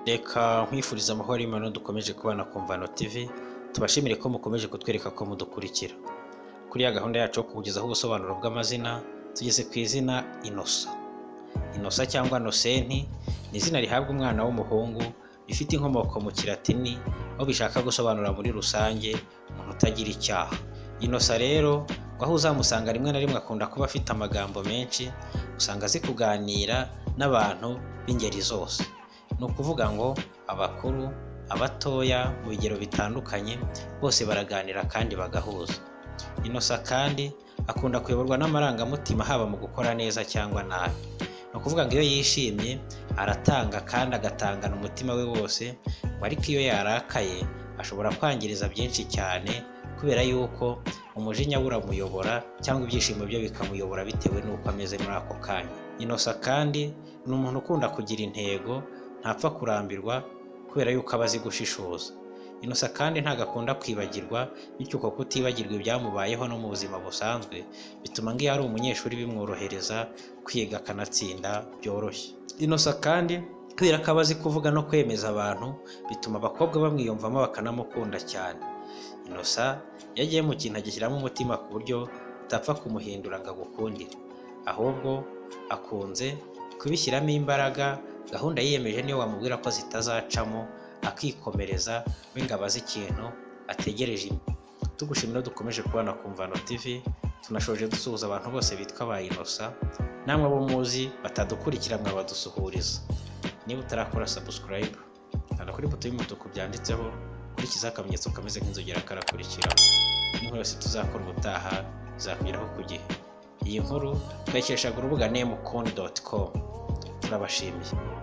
reka nkwifuriza amahoro y'Imana dukomeje kubana ku Mvano TV tubashimire ko mukomeje kutwereka ko mudukurikira kuri ya gahunda yacu yo kukugezaho ubusobanuro bw'amazina tugeze ku izina inosa inosa cyangwa nosenti ni izina rihabwa umwana w'umuhungu rifite inkomoko mu kiratini aho bishaka gusobanura muri rusange umuntu utagira icyaha inosa rero ngo aho uzamusanga rimwe na rimwe akunda kuba afite amagambo menshi usanga azi kuganira n'abantu b'ingeri zose ni ukuvuga ngo abakuru abatoya mu bigero bitandukanye bose baraganira kandi bagahuza inosa kandi akunda kuyoborwa n'amarangamutima haba mu gukora neza cyangwa nabi ni ukuvuga ngo iyo yishimye aratanga kandi agatangana umutima we wose ngo ariko iyo yarakaye ashobora kwangiriza byinshi cyane kubera yuko umujinya we uramuyobora cyangwa ibyishimo bye bikamuyobora bitewe n'uko ameze muri ako kanya inosa kandi ni umuntu ukunda kugira intego ntapfa kurambirwa kubera yuko aba azi gushishoza inosa kandi ntabwo akunda kwibagirwa bityo uko kutibagirwa ibyamubayeho no mu buzima busanzwe bituma nk'iyo ari umunyeshuri bimworohereza kwiga akanatsinda byoroshye inosa kandi kubera ko aba azi kuvuga no kwemeza abantu bituma abakobwa bamwiyumvamo bakanamukunda cyane inosa iyo agiye mu kintu agishyiramo umutima ku buryo utapfa kumuhindura ngo agukundire ahubwo akunze kubishyiramo imbaraga gahunda yiyemeje niyo wamubwira ko zitazacamo akikomereza we ngo abaze ikintu ategereje tugushimira dukomeje kubana ku Mvano TV tunashoje dusuhuza abantu bose bitwa ba inosa namwe abo muzi batadukurikira mwabadusuhuriza niba utarakora subscribe kanda kuri buto y'umutuku byanditseho kurikiza akamenyetso kameze nk'inzogera karakurikiraho n'inkuru yose tuzakora ubutaha izakugeraho ku gihe iyi nkuru twayikeshaga urubuga nemukundi doti komu turabashimiye